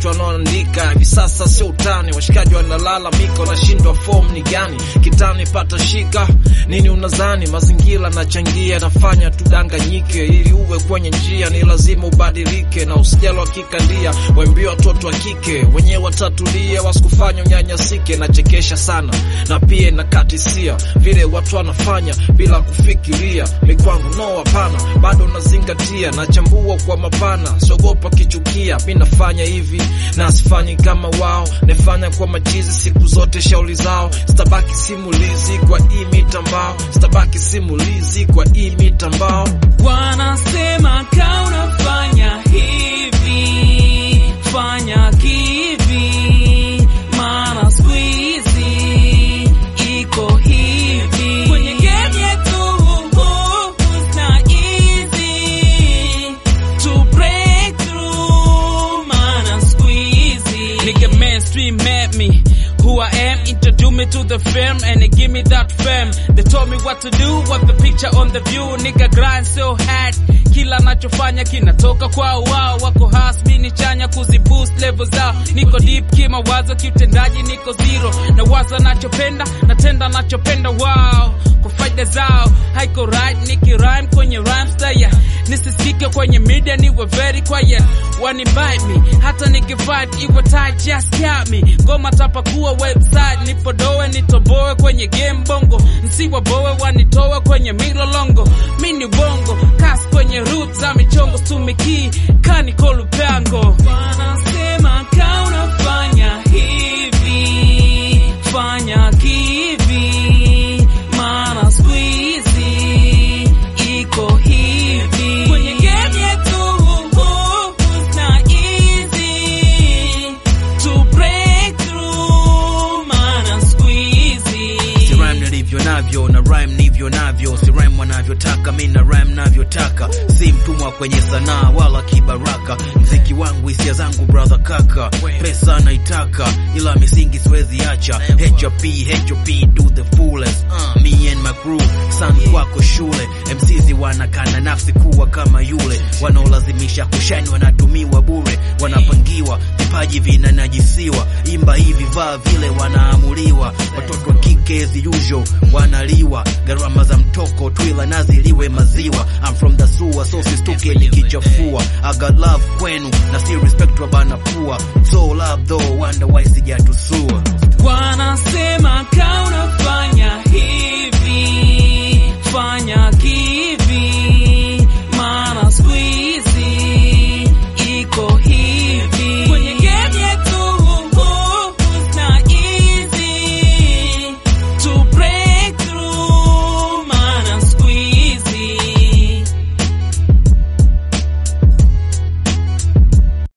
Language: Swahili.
watu wanaoandika hivi sasa sio utani, washikaji wanalalamika, wanashindwa form ni gani kitani, pata shika nini unazani, mazingira nachangia, nafanya tudanganyike, ili uwe kwenye njia ni lazima ubadilike, na usijali wakikandia, waambie watoto wa kike wenyewe watatulie, wasikufanya unyanyasike. Nachekesha sana na pia nakatisia vile watu wanafanya bila kufikiria, mikwangu no, hapana, bado nazingatia, nachambua kwa mapana, siogopa kichukia, mi nafanya hivi na sifanyi kama wao, nafanya kwa machizi siku zote, shauri zao, sitabaki simulizi kwa hii mitambao, sitabaki simulizi kwa hii mitambao. Wanasema ka unafanya hivi, fanya kivi, maana siku hizi iko hivi kwenye game yetu, it's not easy to break through, maana siku hizi nigga mainstream met me who I am, introduce me to the fame and they give me that fame. They told me what to do, what the picture on the view, nigga grind so hard. Kila nachofanya kinatoka kwa wao, wako hasbi ni chanya kuziboost level zao. Niko deep kimawazo, kiutendaji niko zero, na waza nachopenda, natenda nachopenda wao kwa faida zao, haiko right niki rhyme kwenye rhyme style, nisisikike kwenye media, niwe very quiet, wani bite me, hata nikifight iwe tight, just count me, ngoma tapakuwa website, nipodoe nitoboe kwenye game bongo, nsiwaboe wanitoe kwenye milolongo, mini bongo, kas kwenye roots za michongo, stumiki kani kolupango, wanasema ka unafanya hivi, fanya kivi, maana siku hizi iko hivi kwenye game yetu, it's not easy to break through, maana siku hizi si rhyme nilivyo navyo na rhyme nivyo navyo, si rhyme wanavyotaka, mi na rhyme navyotaka, si mtumwa kwenye sanaa wala kibaraka. Mziki wangu hisia zangu brother kaka, pesa naitaka, ila misingi siwezi acha. HOP HOP do the fullest, uh, me and my crew, san kwako shule. MCs wanakana nafsi kuwa kama yule, wanaolazimisha kushine wanatumiwa bure, wanapangiwa vipaji vinanajisiwa, imba hivi vaa vile, wanaamuliwa. Watoto wa kike as usual wanaliwa, gharama za mtoko twila naziliwe maziwa. I'm from the sewer so sistuke nikichafua. I got love kwenu na si respect wa bana pua, so love though wonder why sijatusua. wanasema ka unafanya hivi